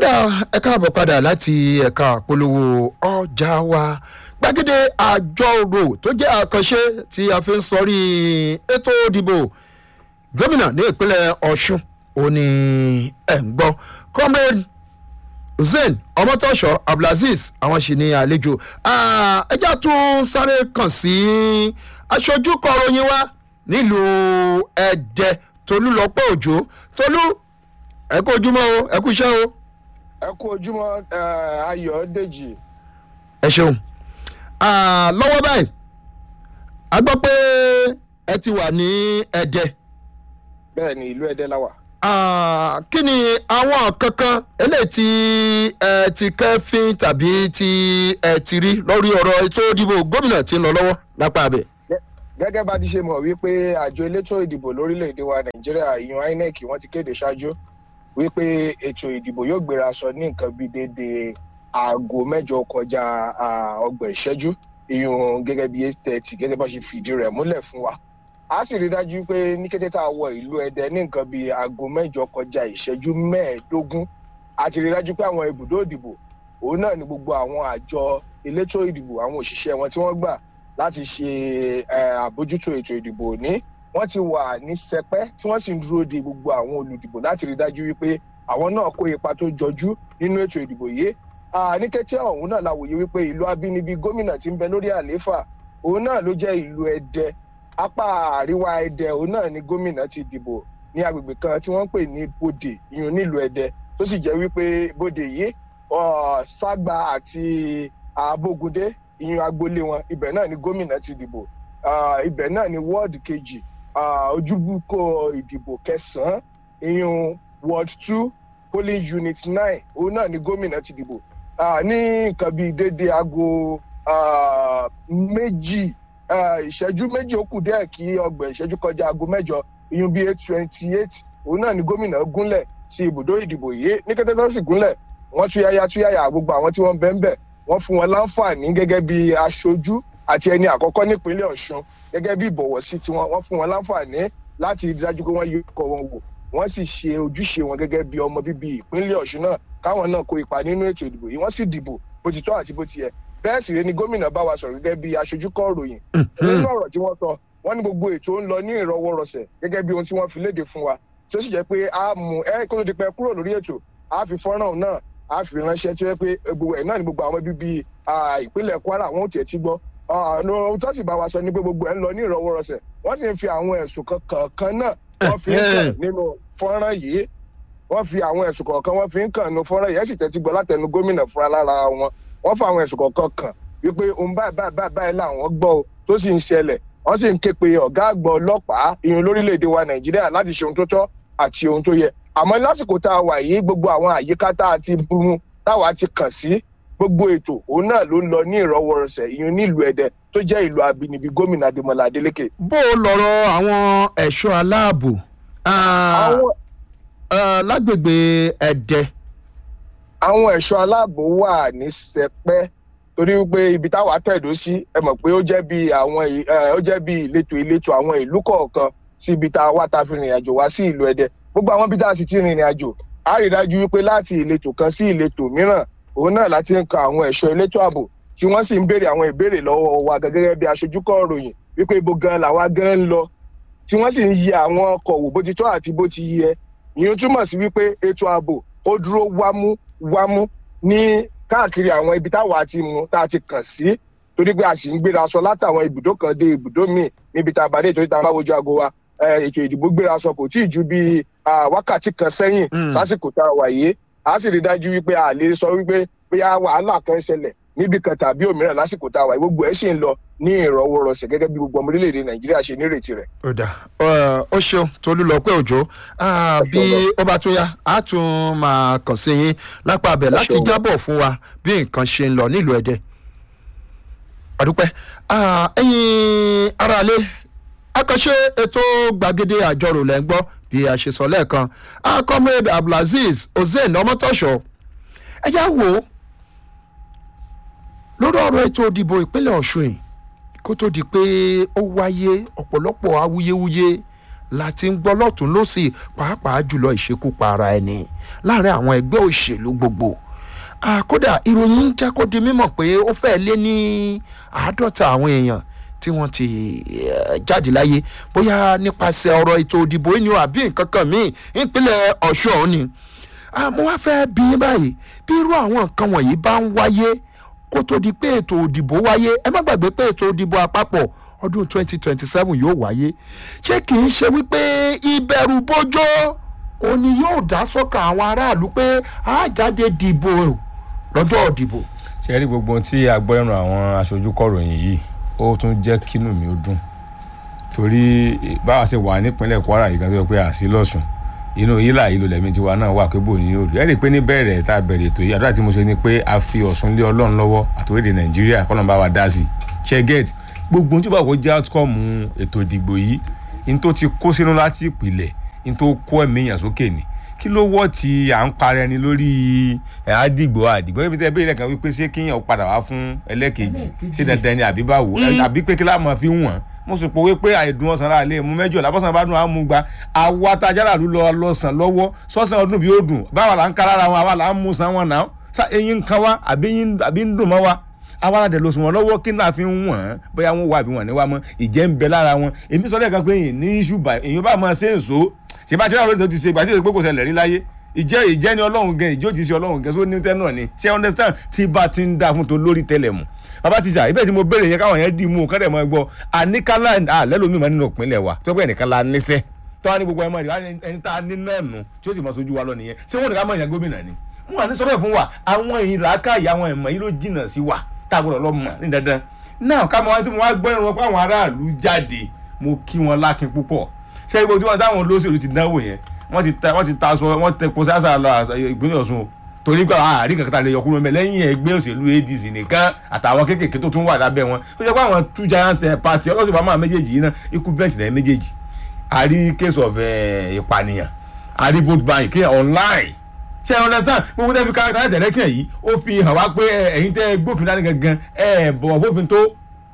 ọ̀dà ẹ káàbọ̀ padà láti ẹ̀ka àpolówó ọjà wa gbàgede àjọrò tó jẹ́ àkànṣe tí a fi ń sọrí ètò ìdìbò gómìnà ní ìpínlẹ̀ ọ̀ṣun òní ẹ̀ ń gbọ́ comrade hussein ọmọtọ́ṣọ abdulaziz àwọn sì ní àlejò ẹjá tún sáré kàn sí aṣojú kọròyìn wa nílùú ẹ̀dẹ̀ tolúlọpọ̀ òjò tolú ẹ kú ojúmọ́ o ẹ kú iṣẹ́ o. ẹ kú ojúmọ́ ayọ̀dèjì. ẹ ṣeun lọ́wọ́ báyìí a gbọ́ pé ẹ ti wà ní ẹ̀dẹ̀. bẹ́ẹ̀ ni ìlú ẹ̀dẹ̀ la wà. kí ni àwọn kankan eléyìí tí ẹ ti kẹ́fín tàbí tí ẹ ti rí lórí ọ̀rọ̀ ètò ìdìbò gómìnà tí ń lọ lọ́wọ́ lápá abẹ. gẹ́gẹ́ bá ti ṣe mọ̀ wípé àjọ elétò ìdìbò lórílẹ̀‐èdè wa nàìjíríà ìyún inec wọ́n ti kéde ṣáájú wípé ètò ìdìbò yóò gbéra sọ ní nǹkan bíi déédéé aago mẹ́jọ kọjá ọgbọ̀n ìṣẹ́jú ìyún gẹ́gẹ́ bíi eight thirty gẹ́gẹ́ bá ṣe fìdí rẹ̀ múlẹ̀ fún wa a sì rí dájú pé ní kété tá a wọ ìlú ẹdẹ ní nǹkan bíi aago mẹ́jọ kọjá ìṣẹ́jú mẹ́ẹ̀ẹ́dógún a ti rí dájú pé àwọn ibùdó ìdìbò òun náà ni gbogbo àwọn àjọ elétò ìdìbò àwọn òṣìṣẹ́ wọn tí wọ́n gbà láti ṣe àbójútó ètò ìdìbò ní wọ́n ti wà ní sẹpẹ́ tí wọ́n sì ń dúró de gbogbo àwọn olùdìbò láti rí dájú wípé àwọn náà kó ipa tó jọjú nínú ètò ìdìbò yìí ní kété ọ̀hún náà la wòye wípé ìlú abínibí gómìnà tí ń bẹ lórí àlééfà òun náà ló jẹ́ ìlú ẹdẹ apá àríwá ẹdẹ òun náà ni gómìnà ti dìbò ní agbègbè kan tí wọ́n ń pè ní bòdè ìyún nílùú ẹdẹ tó sì jẹ́ wípé bòdè yìí ságba àti abógundé ìyún agboolé wọn ibẹ̀ náà ni gómìnà ti dìbò ibẹ̀ náà ni wọ́ọ̀dù kejì ojúbùkọ ìdìbò kẹsàn-án ìyún ward two polling unit nine òun náà ni gómìnà ti dìbò ní nǹkan bíi déédéé aago méjì ìṣẹ́jú méjì ó kù díẹ̀ kí ọgbọ̀n ìṣẹ́jú kọjá aago mẹ́jọ ìyún bíi eight twenty eight òun náà ni gómìnà gúnlẹ̀ sí ibùdó ìdìbò yìí ní kété tó sì gúnlẹ̀ wọ́n túyáyá túyáyá gbogbo àwọn tí wọ́n bẹ́ẹ̀ bẹ́ẹ̀ wọ́n fún wọn láǹfààní gẹ́gẹ́ bí aṣojú àti ẹni àkọ́kọ́ nípínlẹ̀ ọ̀ṣun gẹ́gẹ́ bí ìbọ̀wọ̀ sí tiwọn wọ́n fún wọn láǹfààní láti dájú pé wọ́n yí ọkọ̀ wọn wò wọ́n sì ṣe ojúṣe wọn gẹ́gẹ́ bí ọmọ bíbí ìpínlẹ̀ ọ̀ṣun náà káwọn náà kó ipa nínú ètò ìdìbò yìí wọ́n sì dìbò bó ti tọ́ àti bó ti yẹ bẹ́ẹ̀ sì rẹ ni gómìnà bá wa sọ̀rọ̀ gẹ́gẹ́ bí aṣojú kọ́ ròyìn nínú ọ̀rọ̀ tí wọ́n sọ wọ́n ní gbogbo ètò ń lọ ní ìrọwọ́rọsẹ̀ gẹ́gẹ́ bí ohun tí wọ́n fi léde fún wa tí ó sì jẹ́ pé a mú ẹ kó tó di pẹ́ kúrò lórí ètò a fi fọ́nrán náà a fi ránṣẹ́ tí ó yẹ pé gbogbo ẹ̀ náà ni gbogbo àwọn bíbí ìpínlẹ̀ kwara wọn ò tiẹ̀ ti gbọ́ ohun tó sì bá wa sọ ni pé gbogbo ẹ̀ ń lọ ní ìrọwọ́rọsẹ̀ wọ́n sì ń fi àwọn ẹ̀sùn kọ̀ọ̀kan náà wọ́n fi ń kàn nínú fọ́nrán yìí wọ́n fi àwọn ẹ̀sùn kọ̀ọ̀kan wọ́n fi ń kàn nínú fọ́nrán yìí ẹ̀ sì tẹ́tí gbọ́ látẹnu gómìnà fúnra lára wọn wọ́n fa àwọn ẹ̀sùn kọ̀ọ̀kan kàn wípé ohun báyìí báyìí báyìí làwọn gbọ́ o tó sì ń ṣẹlẹ̀ wọ́n sì ń ké pe ọ̀gá àgbà ọlọ́pàá ìyẹn lórílẹ̀‐èdè wa nàìjíríà láti ṣe ohun tó tọ́ àti ohun tó yẹ àmọ́ lásìkò tá a wà yìí gbogbo àwọn àyíká tá a ti bumu táwa ti kàn sí gbogbo ètò òun náà ló ń lọ ní ìrọwọ́rọsẹ̀ ìyẹn nílùú ẹ̀dẹ̀ tó jẹ́ ìlú abínibí gómìnà adémọlá adélèké. bó o lọ̀rọ̀ àwọn ẹ̀ṣọ́ aláàbò lágbègbè ẹ̀dẹ̀. àwọn ẹ̀ṣọ́ aláàbò wà ní sẹpẹ́ torí wípé ibi táwa tẹ̀dó sí ẹ mọ̀ pé ó jẹ́ bí àwọn ó jẹ́ bí ìletò ìletò àwọn ìlú kọ̀ọ̀kan sí ibi tá a wá ta fi rìnrìn àjò wá sí ìlú ẹ̀dẹ̀ gbogbo àwọn bí tá a sì ti rìnrìn àjò a rí dájú wípé láti ìletò kan sí ìletò mìíràn òun náà láti ń kan àwọn ẹ̀ṣọ́ elétò ààbò tí wọ́n sì ń béèrè àwọn ìbéèrè lọ́wọ́ wa gẹ́gẹ́ bí aṣojú kọ́ ròyìn wípé ibo gan làwa gan ń lọ tí wọ́n sì ń yẹ àwọn ọkọ̀ wò bó ti tọ́ àti bó ti yẹ ìyẹn túmọ̀ sí wípé ètò ààbò ó dúró wámú wámú ní káàkiri àwọn ibi táwa ti mú tá a ti kàn sí torí pé a sì ń gbéra aṣọ látàwọn ibùdó kan dé ibùdó míì níbi tá a bá dé torí tá a bá wojú aago wa ètò ìdìbò gbéra aṣọ kò tí ì ju bíi wákàtí kan sẹ́yìn sásìkò tá a wà yìí a sì rí dájú wípé a lè sọ wípé bóyá wàhálà kan ṣẹlẹ̀ níbi kan tàbí òmíràn lásìkò tá a wà yìí gbogbo ẹ̀ sì ń lọ ní ìrọwọ́rọsẹ̀ gẹ́gẹ́ bí gbogbo ọmọ orílẹ̀-èdè nàìjíríà ṣe nírètí rẹ̀. ó dà ó ṣeun tolú lọ pé òjò bí ó bá tó yá a tún máa kàn sí yín lápá abẹ láti jábọ̀ fún wa bí nǹkan ṣe ń lọ nílùú ẹ̀dẹ̀. àdúpẹ́ ẹ̀yin aráalé akọ́ṣe ètò gbàgede àjọrò lẹ́ ń gbọ́ bí a ṣe sọ lẹ́ẹ̀kan comrade abdulaziz hussein ọmọtọ́ṣọ ẹ já wò ó lórí ọ̀rọ̀ ètò ìdìbò ìpínlẹ̀ ọ̀ṣun yìí kó tó di pé ó wáyé ọ̀pọ̀lọpọ̀ awuyewuye la ti ń gbọ́ lọ́tún lọ́sì pàápàá jùlọ ìṣekúpa ara ẹni láàrin àwọn ẹgbẹ́ òṣèlú gbogbo àkódà ìròyìn ń jẹ́ kó di mímọ̀ pé ó fẹ́ lé ní àádọ́ta àwọn èèyàn tí wọ́n ti eh, jáde láyé bóyá nípasẹ̀ ọ̀rọ̀ ètò òdìbò yìí ni o àbí nǹkan kan míì ìpínlẹ̀ ọ̀ṣun ọ̀hún ni mo wá fẹ́ bí yín báyìí bí irú àwọn nǹkan wọ̀nyí bá ń wáyé kó tó di pé ètò òdìbò wáyé ẹ má gbàgbé pé ètò òdìbò àpapọ̀ ọdún 2027 yóò wáyé ṣé kì í ṣe wípé ìbẹ̀rù bójó òun ni yóò dá sọ́kàn àwọn aráàlú pé a jáde dìbò lọ́jọ́ òdìbò. ṣe rí gbogbo ohun tí a gbọ́ lẹ́nu àwọn aṣojú kọ̀ròyìn yìí ó tún jẹ́ kínú mi ó dùn torí báwa ṣe wà nípínlẹ̀ kwara yìí kan tó yẹ pé àṣì lọ́sùn inú yílà yìí ló lẹ́mí tiwa náà wà pé bò ní yóò rí ẹ rí i pé ní bẹ̀rẹ̀ tá a bẹ̀rẹ̀ ètò yìí àdúrà tí mo ṣe ni pé a fi ọ̀sùn lé ọlọ́run lọ́wọ́ àtòwédè nàìjíríà kọ́nà bá wa dá sí i ṣe get gbogbo ohun tí báwo jẹ́ outcome ètò ìdìbò yìí n tó ti kó sínú láti ìpìlẹ̀ n tó kó ẹ̀mí èèyàn sókè ni kí ló wọ́ ti à ń parẹ́ ni lórí ẹ̀ àdìgbò àdìgbò ibi tẹ́ bẹ́ẹ̀ lẹ́kàn wípé ṣé kíyàn padà wá fún ẹlẹ́kejì ṣé dandan ni àbí báwo àbí pé kí láà máa fi wọ̀n mo sì pòwe pé àìdùn ọ̀sán rà lé mu mẹ́jọ làbọ̀sán bá dùn àmú gba àwa tajára ló lọ lọ́sàn lọ́wọ́ sọ́sàn ọdún bí ó dùn báwa là ń kára ara wọn àwa là ń mú san wọn náà sa eyín ń kan wá àbí ń dùn mọ́ wa àwa la dẹ̀ lọ sùn wọn lọ́wọ́ kí náà fi ń wọ̀n bóyá wọn wà àbí wọn ní wa mọ́ ìjẹ́ ń bẹ lára wọn èmi sọ lẹ́ẹ̀kan pé èyí ní iṣu bá èyí bá máa ṣe é so ṣe bá tí wọn lóde tó ti ṣe ìgbà tí ìgbà kò ṣẹlẹ̀ rí láyé ìjẹ́ ìjẹ́ ni ọlọ́run gan ìjó ti ṣe ọlọ́run gan só ní tẹ́ náà ni ṣé understand tí bá ti ń dá fún tó lórí tẹ́lẹ̀ mù bàbá ti sà ibẹ̀ tí mo béèrè yẹn káwọn yẹn dì mú kọ́dẹ̀ mọ́ gbọ́ àníkálá àlẹ́lómi mọ́ nínú ìpínlẹ̀ wa tó pẹ́ nìkan la níṣẹ́ tó wá ní gbogbo ẹmọ rẹ̀ ẹni tá a ní náà nù tí ó sì mọ sójú wa lọ nìyẹn ṣé wọn ní ká mọ̀ yẹn gómìnà ni wọn à ní sọ bẹ́ẹ̀ fún wa àwọn èyí làákàyè àwọn ẹ̀mọ́ yìí ló jìnnà sí wa tá a gbọ́dọ̀ lọ mọ̀ ní dandan náà ká mọ wá tí mo wá gbọ́ ìrànwọ́ pé àwọn aráàlú jáde mo kí wọn lákin púpọ̀ ṣé ibo tí wọ́n táwọn olóṣèlú ti dánwò yẹn wọ́n ti ta wọ́n ti ta aṣọ wọ́n tẹ kó sáṣà lọ ìpínlẹ̀ Ọ̀ṣun o torí pé àárín kankan lè yọkúrò mẹ lẹ́yìn ẹgbẹ́ òṣèlú ADC nìkan àtàwọn kéékèèké tó tún wà lábẹ́ wọn ó jẹ́ pé àwọn two giant party ọlọ́sìn fún àwọn méjèèjì yìí náà ikú bench náà méjèèjì a rí case of ìpànìyàn a rí vote buying kí online ṣe ẹ understand gbogbo tẹ́ fi characterize election yìí ó fi hàn wá pé ẹ̀yin tẹ́ gbófin dání gangan ẹ̀ bọ̀wọ̀ fófin tó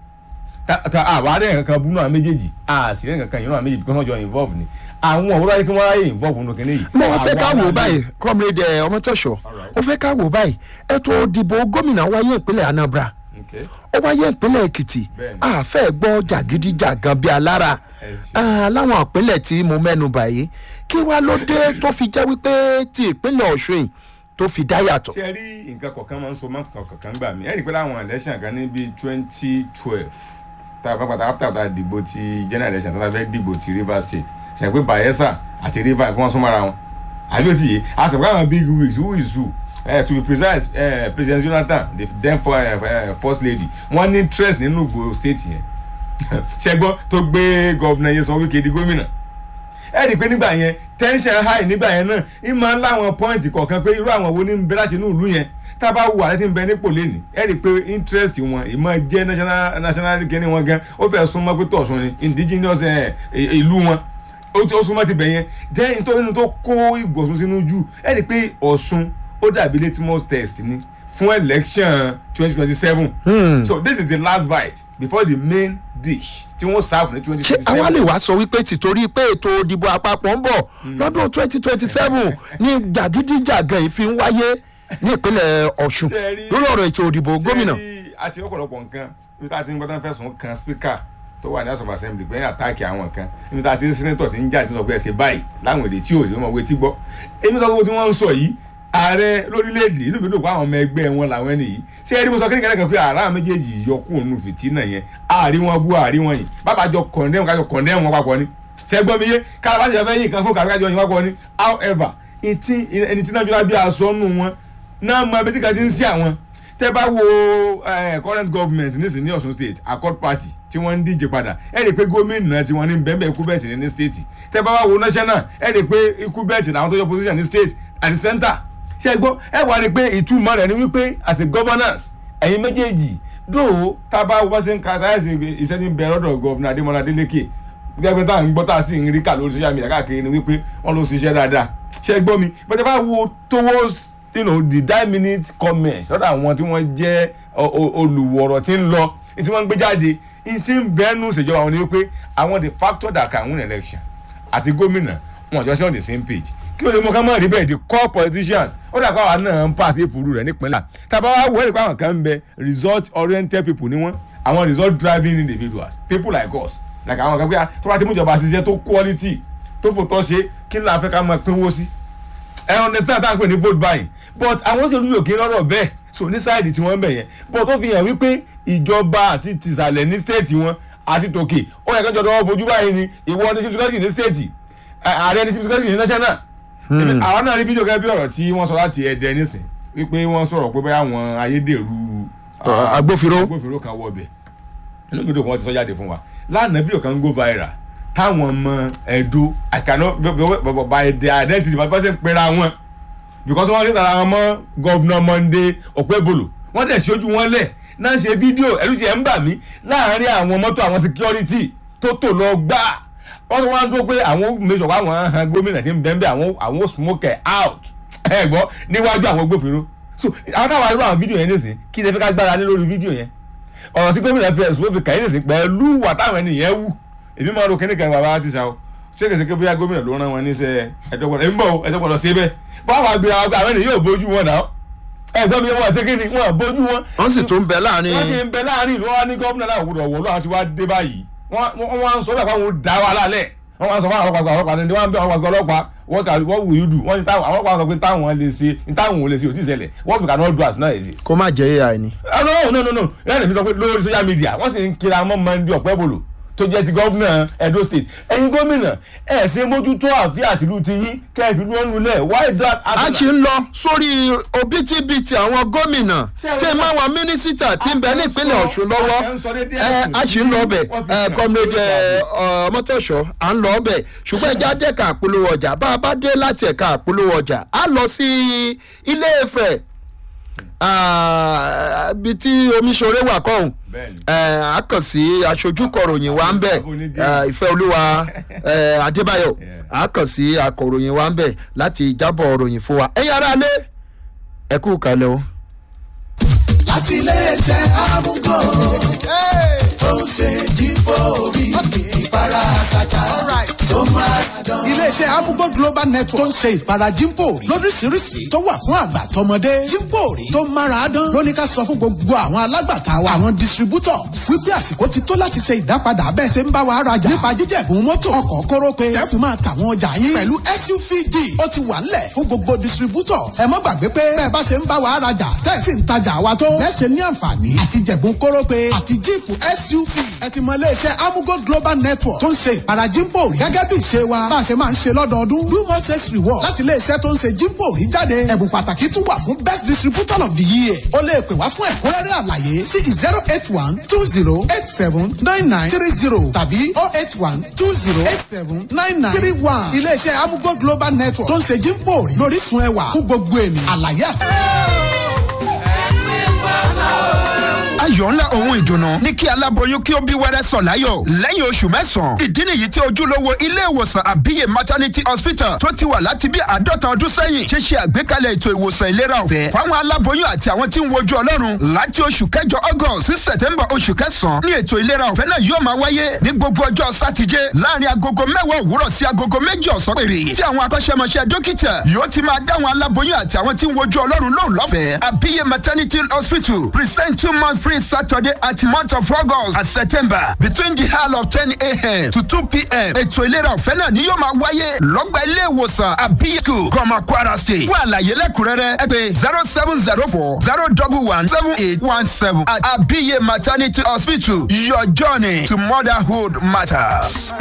àwa rẹ̀ kankan bú náà méjèèjì àṣìlẹ̀ kankan yìí náà méjèèjì kí wọ́n jọ involve ni àwọn òwúrọ̀ yìí kí wọ́n ráyè involve nínú kínní yìí. mo fẹ́ ká wò báyìí comrade ọmọtọ́ṣọ ó fẹ́ ká wò báyìí ètò ìdìbò gómìnà wáyé ìpínlẹ̀ Anambra ó wáyé ìpínlẹ̀ Èkìtì àfẹ́ gbọ́ jàgídíjàgan bíi alára láwọn ìpínlẹ̀ tí mo mẹ́nu báyìí kí wá ló dé tó fi jẹ́ wípé ti ìpínlẹ̀ Ọ̀ṣun yìí tó fi dá yàtọ̀. ṣé ẹ rí nǹkan kọ̀ọ̀kan máa ń so máa ń kọ̀ọ̀kan gbà mí ẹ rí i pé láwọn election kan ní bíi twenty twelve tá a bá padà after tá a dìbò ti general election tá a fẹ́ dìbò ti Rivers State ṣe pé Bayelsa àti Rivers kí wọ́n súnmọ́ra wọn àbí ó ti yé a sọ pé àwọn big wigs who is who uh, to be precise uh, President Jonathan the then for, uh, first lady wọ́n ní interest nínú Ìgbò state yẹn ṣẹgbọ́n tó gbé gọ́vnà Nyesom Wike di gómìnà ẹ rí i pé nígbà yẹn tension high nígbà yẹn náà ń máa ń láwọn point kọ̀ọ̀kan pé irú àwọn wo ní ń bẹ láti inú ìlú yẹn tá a bá wù àrẹ tí ń bẹ nípò lẹ́nì ẹ rí i pé interest wọn ìmọ̀ jẹ́ national national kẹ́ni wọn gan ó fẹ́ súnmọ́ pé tọ̀sùn ni indigenous ìlú wọn ó súnmọ́ ti bẹ̀ yẹn jẹ́ nítorí inú tó kó ìgbọ̀sùn sínú jù ẹ rí i pé Ọ̀ṣun ó dàbí litmus test ni fún election twenty twenty seven so this is the last bite before the main dish tí wọ́n serve ní twenty ṣé twenty seven. àwa lè wá sọ wípé tìtorí pé ètò ìdìbò àpapọ̀ ń bọ̀ lọ́dún twenty twenty seven ní jàgídíjàgan yìí fi ń wáyé ní ìpínlẹ̀ Ọ̀ṣun Ṣé ẹ rí- lórí ọ̀rọ̀ ètò ìdìbò gómìnà. ṣé àti ọ̀pọ̀lọpọ̀ nǹkan níbi tá a ti ń gbọ́dọ̀ fẹ̀sùn kan speaker tó wà ní house of assembly pé àtàkì àwọn kan níbi tá a ti rí senator ti ń jà tí sọ pé ẹ ṣe báyìí láwọn èdè tí ò sí ọmọ etí gbọ́ èmi sọ pé tí wọ́n ń sọ yìí ààrẹ lórílẹ̀‐èdè inú mi dùn pé àwọn ọmọ ẹgbẹ́ wọn làwọn ẹni yìí ṣé ẹni mo sọ kékeré kan pé àrà méjèèjì yọkù òun fìtínà yẹn àárí wọn bú àárí wọn yìí bàbá jọ condemn kájọ condemn wọn papọ̀ ni ṣé gbọ́ mi yé kára bá ti fẹ́ yín nǹkan fún kàbíkájọ yín papọ̀ ni however ìtì ẹni tí náà jọra bí aṣọ nù wọn náà mọ ẹbí tí kan ti ń sí àwọn tẹ bá wo eh, current government nísìnyí ní Ọ̀ṣun state accord party tí wọ́n ń díje padà ẹ rí i pé gómìnà tí wọ́n ní bẹ́ẹ̀ ikú bẹ́ẹ̀ tì ní state tẹ bá wá wo national ẹ rí i pé ikú bẹ́ẹ̀ tì làwọn tó yọ position ní state àti center ṣe é gbọ́ ẹ wá rí i pé ìtumọ̀ rẹ̀ ni wípé as a governance ẹ̀yin méjèèjì dóò tá a bá wọ́n ṣe ń ka táyà sí iṣẹ́ ní bẹ̀rẹ̀ ọ̀dọ̀ gọ́vnà Adémọ́lá Adélékè gẹ́gẹ́ tá à ń gbọ́ tá a sì ń rí kà lórí social media káàkiri ni wípé wọ́n ló ṣiṣẹ́ dáadáa ṣe é gbọ́ mi bẹ́ẹ̀ bá wo towards you know the nine minute comments lọ́dọ̀ àwọn tí wọ́n jẹ́ o- o- olùwọ̀rọ̀ tí ń lọ tí wọ́n ń gbé jáde ní tí ń bẹ́ẹ̀nù ṣèjọba wọn ni wípé àwọn the factor that can win election àti gómìnà wọn jọ sí on the same page kí ló dé mọ ká mọ̀ rí bẹ́ẹ̀ the core politicians ó dà pé àwa náà ń pàṣẹ ìfúru rẹ̀ nípínlẹ̀ tàbá wá wọ́n rí pé àwọn kan ń bẹ result oriented people ni wọ́n àwọn result driving individuals people like us like àwọn kan pé tó bá ti mú ìjọba ṣiṣẹ́ tó quality tó fòtọ́ ṣe kí ló la fẹ́ ká máa pínwó sí ẹ understand táwọn pè ní vote buying but àwọn òṣèlú yóò kí lọ́rọ̀ bẹ́ẹ̀ so ní sáìdì tí wọ́n ń bẹ̀ yẹn but ó fi hàn wípé ìjọba àti tìsàlẹ̀ ní stéètì wọn àti tòkè ó yẹ kẹjọ dọwọ́ bojú báyìí ni ìwọ ní chief secretary ní stéètì ààrẹ ní chief secretary ní national àwọn náà rí fídíò gẹ́gẹ́ bí ọ̀rọ̀ tí wọ́n sọ láti ẹ̀dẹ̀ nísìn wípé wọ́n sọ̀rọ̀ pé báyà àwọn ayédèrú Ah, agbófinró. agbófinró kan wọ ọbẹ̀ inú fídíò kan wọ́n ti sọ jáde fún wa lánàá fídíò kan ń go viral táwọn ọmọ ẹ̀dọ́ àkànná by their identity by person pera wọn because wọ́n rí tara wọn mọ́ gọ́vnà Monday Okpebholo wọ́n dẹ̀ ṣojú wọn lẹ̀ náà ṣe fídíò ẹ̀rù tiẹ̀ ń bà mí láàárín àwọn mọ́tò àwọn security tó tò lọ gbà wọ́n tún wá ń dúró pé àwọn mẹ́sàn wá wọn han gómìnà tí ń bẹ́ẹ̀ bẹ́ẹ̀ àwọn àwọn smoke it out ẹ̀ gbọ́ níwájú àwọn agbófinró so àwọn táwọn arúgbó àwọn fídíò yẹn nìsín kí lè fi ká gbára lé lórí fídíò yẹn ọ̀rọ̀ tí gómìnà fi ẹ̀sùn ó fi kàyé nìsín pẹ̀lú wà táwọn ènìyàn wù èmi máa ro kíní kan bàbá ti sa o ṣé kèsì pé bóyá gómìnà ló rán wọn níṣẹ́ ẹ̀dọ́gbọ̀n ẹ̀ ń bọ̀ ẹ̀dọ́gbọ̀n lọ sí ibẹ̀ báwo àgbẹ̀ àwọn àwọn ènìyàn yóò bójú wọn náà ẹ̀gbọ́n mi wọ́n ṣe kí ni wọ́n bójú wọn wọ́n sì tún bẹ láàrin wọ́n sì ń bẹ láàrin ìlú wa ní gómìnà láwọn òwúrọ̀ wọ̀ lọ́wọ́ àti wá dé báyìí wọ́n wá ń sọ bẹ́ẹ̀ fáwọn dá wa lálẹ́ wọ́n wá ń sọ fún àwọn ọlọ́pàá ọlọ́pàá ní wọ́n ń bẹ àwọn ọlọ́pàá ọlọ́pàá what can what will you do wọ́n ti táwọn àwọn ọlọ́pàá sọ pé táwọn lè ṣe táwọn ò lè ṣe ò tí ì ṣẹlẹ̀ what we cannot do as now exist. kó má jẹ́ ai ni. ah no no no no ìyá mi sọ pé lórí social media wọ́n sì ń kira mọ́ Monday Okpebholo tó jẹ́ ti gọ́fúnà Edo State ẹ̀yin gómìnà ẹ̀ ṣe mójútó àfi àtìlú ti yín kẹ́ẹ̀fì ló ń lulẹ̀ why that. a ṣì ń lọ sórí òbítíbitì àwọn gómìnà tí ẹ máa wà mínísítà tí ń bẹ nípínlẹ̀ Ọ̀ṣun lọ́wọ́ ẹ a ṣì ń lọ ọbẹ̀ ẹ kọ́mídé ọmọtọ̀ṣọ́ à ń lọ ọbẹ̀ ṣùgbọ́n ẹja dẹ́ka àpolówó ọjà bá a bá dé láti ẹ̀ka àpolówó ọjà a lọ sí Ilé Ifẹ̀ ibi tí omiṣore wà kọ́hún a kàn sí aṣojú kọ̀ròyìn wa ń bẹ̀ ìfẹ́ olúwa adébáyọ̀ a kàn sí akọ̀ròyìn wa ń bẹ̀ láti jábọ̀ ròyìn fún wa ẹ̀yin ará lé ẹ kú kalẹ̀ o. láti iléeṣẹ́ amúgò tó ń ṣe jífòrí ìpara àkàtà tó máa dán. iléeṣẹ́ amugo global network tó ń ṣe ìpara jímpòrí lóríṣiríṣi tó wà fún àgbà tọmọdé jímpòrí tó mára dán lóní ká sọ fún gbogbo àwọn alágbàtà wa àwọn distributors wípé àsìkò ti tó láti ṣe ìdápadà bẹ́ẹ̀ ṣe ń bá wa rajà nípa jíjẹ̀bùn mọ́tò ọkọ̀ kórópè tẹ́fù máa tàwọn ọjà yín pẹ̀lú SUVD ó ti wà ńlẹ̀ fún gbogbo distributors ẹ má gbàgbé pé bẹ́ẹ̀ bá ṣe ń bá wa rajà tẹ́ sì ń tajà wa tó lẹ́sẹ̀ ní àǹfààní àti jẹ̀bùn kórópè àti jíìpù SUV ẹ ti mọ iléeṣẹ́ amugo global network tó ń ṣe ìpara jímpòrí gẹ́gẹ́ bí ìṣe wa bá a ṣe máa ń ṣe lọ́dọọdún do more sales reward láti iléeṣẹ́ tó ń ṣe jímpòrí jáde ẹ̀bùn pàtàkì tún wà fún best distributor of the year ó lè pè wá fún ẹ̀kúnrẹ́rẹ́ àlàyé sí zero eight one two zero eight seven nine nine three zero tàbí oh eight one two zero eight seven nine nine three one iléeṣẹ́ amugo global network tó ń ṣe jímpòrí lórísun ẹwà fún gbogbo ènìyàn àlàyé àti. ayọ̀ ńlá ohun ìdùnnú ní kí aláboyún kí ó bí wẹ́rẹ́ sọ̀ láyọ̀ lẹ́yìn oṣù mẹ́sàn-án. ìdí nìyí tí ojúlówó ilé ìwòsàn àbíyè maternity hospital tó ti wà láti bí àádọ́ta ọdún sẹ́yìn ṣe ṣe àgbékalẹ̀ ètò ìwòsàn ìlera ọ̀fẹ́ fáwọn aláboyún àti àwọn tí ń wojú ọlọ́run láti oṣù kẹjọ august sí september oṣù kẹsàn-án ní ètò ìlera ọ̀fẹ́ náà yóò máa wáyé ní gbogbo ọjọ́ sátidé láàrin agogo mẹ́wàá òwúrọ̀ sí agogo méjì ọ̀sán péré tí àwọn akọ́ṣẹ́mọṣẹ́ dókítà yóò ti máa dáwọn aláboyún àti àwọn tí ń wojú ọlọ́run lóhùn lọ́fẹ̀ẹ́ àbíyè maternity hospital present two month free Saturday at month of August and September between the hour of ten a.m. to two p.m. ètò ìlera ọ̀fẹ́ náà ni yóò máa wáyé lọ́gbà ilé ìwòsàn àbíyẹ̀kù gọ́mà Kwara State fún àlàyé lẹ́kùnrẹ́rẹ́ ẹ pè zero seven zero four zero double one seven eight one seven at àbíyẹ̀ maternity hospital your journey to motherhood matters.